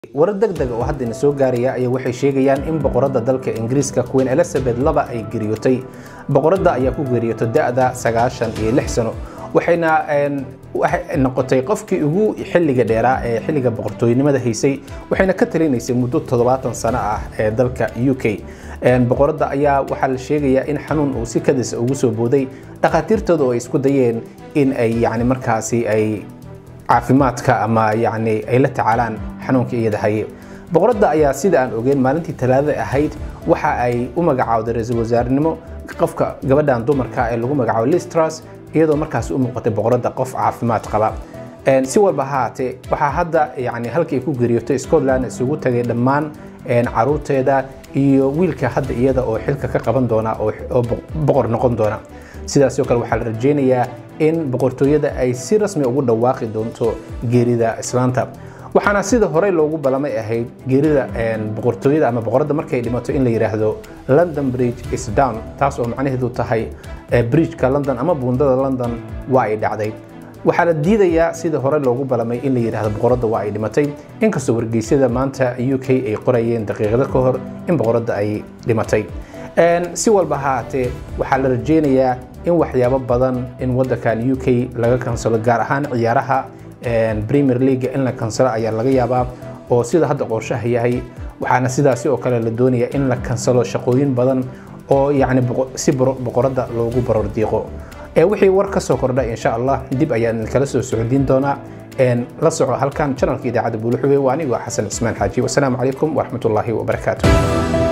warar degdeg oo haddana soo gaaraya ayaa waxay sheegayaan in boqoradda dalka ingiriiska queen elizabeth laba ay geeriyootay boqoradda ayaa ku geeriyootay da-da sagaashan iyo lix sano waxayna waxay noqotay qofkii ugu xilliga dheeraa ee xilliga boqortooynimada haysay waxayna ka talinaysay muddo toddobaatan sano ah ee dalka u k boqoradda ayaa waxaa la sheegayaa in xanuun uu si kadis ugu soo booday dhakhaatiirtooda oo ay isku dayeen in ay yani markaasi ay caafimaadka ama yani ay la tacaalaan xanuunka iyada haye boqoradda ayaa sida aan ogeyn maalintii talaadada ahayd waxa ay u magacaawday ra-iisul wasaarenimo qofka gabadhan dumarka ee lagu magacaabo listras iyadoo markaas u muuqatay boqoradda qof caafimaad qaba si walba haatee waxaa hadda yani halkii ay ku geeriyootay scotland isugu tagay dhammaan caruurteeda iyo wiilka hadda iyada oo xilka ka qaban doona oo boqor noqon doona sidaasoo kale waxaa la rajaynayaa in boqortooyada ay si rasmi ugu dhawaaqi doonto geerida islaanta waxaana sida horey loogu balamay ahayd geerida boqortooyada ama boqoradda markay dhimato in la yidhaahdo london bridge is down taas oo macnaheedu tahay bridgeka london ama buundada london waa ay dhacday waxaa la diidayaa sida hore loogu balamay in la yidhaahdo boqoradda waa ay dhimatay inkastoo wargeysyada maanta u k ay qorayeen daqiiqado ka hor in boqoradda ay dhimatay si walba haatee waxaa la rajaynayaa in waxyaabo badan in wadankan u k laga kansalo gaar ahaan ciyaaraha premier league in la kansalo ayaa laga yaabaa oo sida hadda qorshaha yahay waxaana sidaasi oo kale la doonaya in la kansalo shaqooyin badan oo yani si boqoradda loogu baror diiqo wixii war ka soo kordha insha allah dib ayaan kala soo socodiin doonaa la soco halkan janalka idaacadda buuluxube waa anigoo xasan cismaan xaaji wasalaamu calaykum waraxmatullaahi wabarakaatu